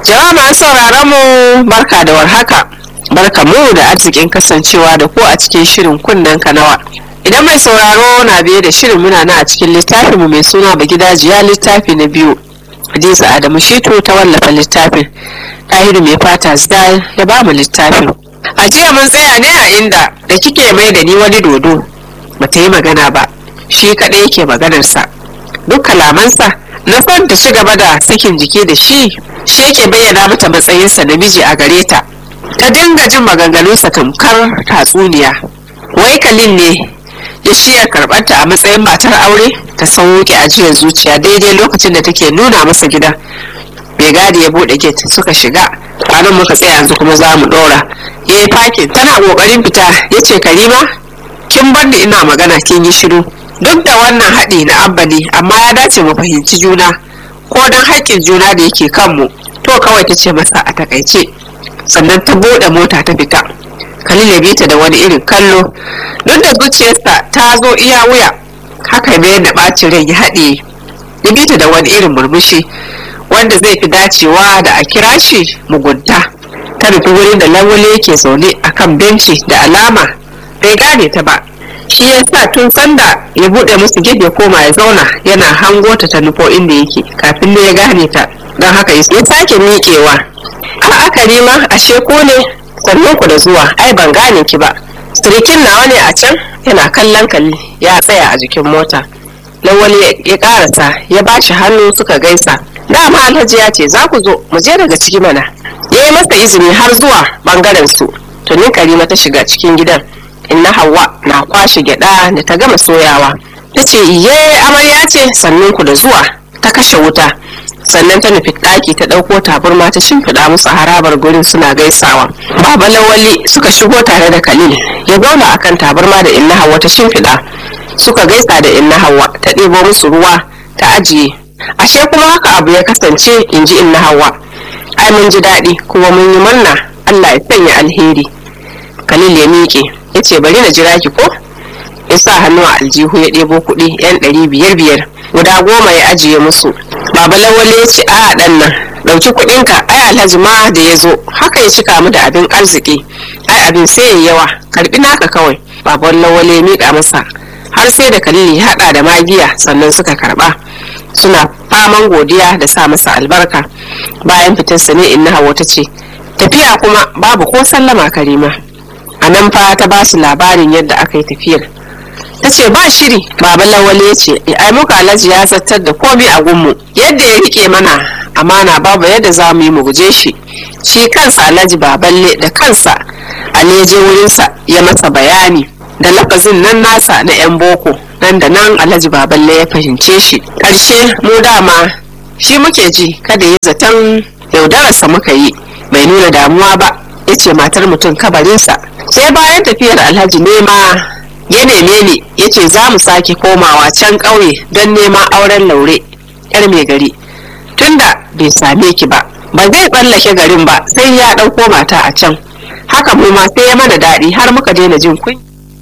Jama'a masu sauraron mu barka da warhaka. Barka mu da arzikin kasancewa da ku a cikin shirin kunnen kanawa. Idan mai sauraro na biye da shirin muna na a cikin littafin mu mai suna Bagidajiya littafi na biyu. Hadiza Adamu Shitu ta wallafa littafin. Tahiru mai fata Zdal ya ba mu littafin. A jiya mun tsaya ne a inda da kike mai da ni wani dodo. Bata yi magana ba. Shi kaɗai yake maganarsa. Duk kalamansa na son ta ci gaba da sakin jiki da shi shi yake bayyana mata matsayinsa namiji a gare ta ta dinga jin maganganunsa tamkar tatsuniya wai kalin ne ya shirya karɓarta a matsayin matar aure ta sauke ajiyar zuciya daidai lokacin da take nuna masa gida mai gadi ya buɗe gate suka shiga kwanan muka tsaya yanzu kuma za mu ɗora ya yi fakin tana ƙoƙarin fita ya ce karima kin bar ni ina magana kin yi shiru duk da wannan haɗi na abba ne amma ya dace mu fahimci juna ko don haƙƙin juna da yake kanmu to kawai ta ce masa a takaice sannan ta buɗe mota ta fita Khalil ya bita da wani irin kallo duk da zuciyarsa ta zo iya wuya haka mayar da ɓacin rai ya haɗe ya bita da wani irin murmushi wanda zai fi dacewa da a kira shi mugunta ta nufi wurin da lawale yake zaune a kan benci da alama bai gane ta ba shi ya sa tun sanda ya buɗe musu gid ya koma ya zauna yana hango ta ta nufo inda yake kafin ne ya gane ta don haka ya sake miƙewa a aka nema ashe ko ne sannan ku da zuwa ai ban gane ki ba sirikin nawa ne a can yana kallon kalli ya tsaya a jikin mota lawali ya karasa ya ba shi hannu suka gaisa dama alhaji ya ce za ku zo mu je daga ciki mana ya yi masa izini har zuwa bangaren su tuni karima ta shiga cikin gidan inna hawa na kwashe gyada da ta gama soyawa ta ce iye amarya ce sannan ku da zuwa ta kashe wuta sannan ta nufi ɗaki ta ɗauko taburma ta shimfiɗa musu harabar gurin suna gaisawa baba lawali suka shigo tare da khalil ya zauna akan taburma da inna hawa ta shimfiɗa suka gaisa da inna hawa ta ɗebo musu ruwa ta ajiye ashe kuma haka abu ya kasance in ji inna hawa ai mun ji daɗi kuma mun yi murna allah ya sanya alheri khalil ya miƙe ya ce bari na jira ki ko ya sa hannu a aljihu ya ɗebo kuɗi yan ɗari biyar biyar guda goma ya ajiye musu baba lawale ya ce a ɗan nan ɗauki kuɗinka ai alhaji ma da ya zo haka ya cika mu da abin arziki ai abin sai ya yawa karɓi naka kawai baban lawale ya miƙa masa har sai da kalili ya haɗa da magiya sannan suka karɓa suna faman godiya da sa masa albarka bayan fitarsa ne inna hawa ta ce tafiya kuma babu ko sallama karima a nan fa ta ba su labarin yadda aka yi tafiyar ta ce ba shiri baba lawale ya ce ai muka alhaji ya zartar da komai a gunmu yadda ya rike mana amana babu yadda za mu yi mu guje shi shi kansa alhaji baballe da kansa ali ya je wurinsa ya masa bayani da lafazin nan nasa na yan boko nan da nan alhaji baballe ya fahimce shi ƙarshe mu dama shi muke ji kada ya zaton yaudararsa muka yi bai nuna damuwa ba ya ce matar mutum kabarinsa sai bayan tafiyar alhaji nema ya neme ni ya ce za mu sake komawa can ƙauye don neman auren laure yar mai gari tunda bai same ki ba ba zai tsallake garin ba sai ya ɗauko mata a can haka mu ma sai ya mana daɗi har muka daina jin kunya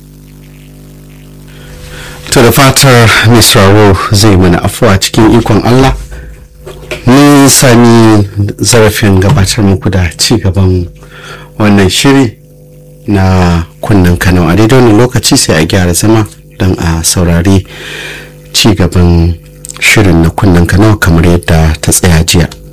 to da fatar misrawo zai mana afuwa cikin ikon allah ni sami zarafin gabatar muku da ci gaban wannan shiri na kunnen kano a daidai wani lokaci sai a gyara zama don a saurari ci gaban shirin na kunnen kano kamar yadda ta tsaya jiya